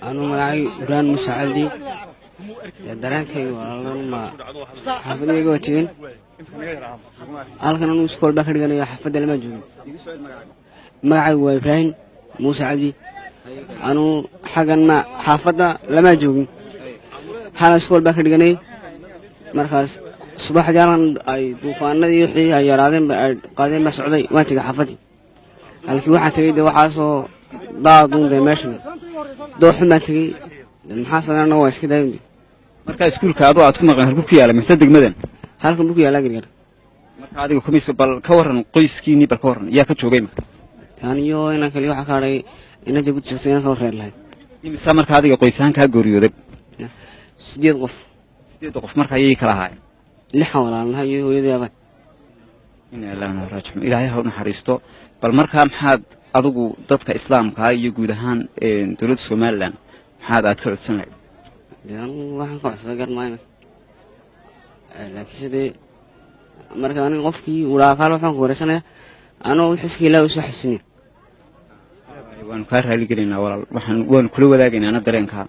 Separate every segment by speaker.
Speaker 1: anuu magacay ibraan muuse cabdi dee dareenkayga walaalan ma xaafadayga waa tegin halkan anuu iskool baa ka dhiganayo xaafadda lama joogin magacaygu waa ibraahim muuse cabdi anuu xaggan ma xaafadda lama joogin xalan iskool baa ka dhiganay markaas subaxdii halkan ay duufaanadii wixii ay yaraadeen ay qaadeen baa socday waan tegay xaafaddii halkii waxaan tegey dee waxaasoo daaduun dee meeshan dooxun baan tegey maxaa sameynana waa iska daayun
Speaker 2: markaa iskuulka adoo aad ku maqan halku ku yaala mise degmadan
Speaker 1: halkan buu ku yaalaa gargar
Speaker 2: marka adiga kumis bal ka warran qoyskiinii bal ka warran yaa ka joogay marka
Speaker 1: taaniyo inaan kaliya waxaa ka hadhay inanta ku jirtay inaan kala reer lahayd
Speaker 2: imisa marka adiga qoysahaan kaa geeriyooday
Speaker 1: sideed qof
Speaker 2: sideedda qof marka ayay kala ahaayeen
Speaker 1: lixan walaalnaha iyo hooyadii abaan
Speaker 2: inaa ilaaha raajicun ilaahay ha u naxariisto bal markaa maxaad adigu dadka islaamkaa iyo guud ahaan dowladda somalilan maxaad aad ka codsan lahayd
Speaker 1: dee anugu waxaan ka codsaday garmaayo laakiinse dee marka aniga qofkii ulaaqaal waxaan ku wareysanayaa anoo xiska ilaahi usoo xasuuniya
Speaker 2: waanu kaa raali gelaynaa walaal waxaan waanu kula wadaagaynaa ana dareenkaa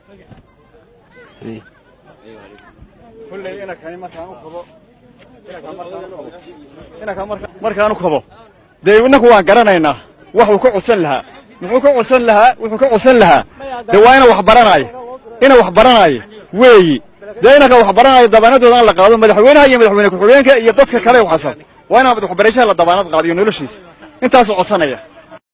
Speaker 3: markaanu kabo dee innaku waan garanaynaa waxuu ka codsan lahaa muxuu ka codsan lahaa wuxuu ka codsan lahaa dee waa ina wax baranaayo ina wax baranaayo weeyi dee inanka wax baranaayo dabaanadooda aan la qaado madaxweynaha iyo madaxweyne ku-xigeenka iyo dadka kale waxasan waa inaan waxbarashaha la dabaanad qaadiyo noloshiisa intaasuu codsanaya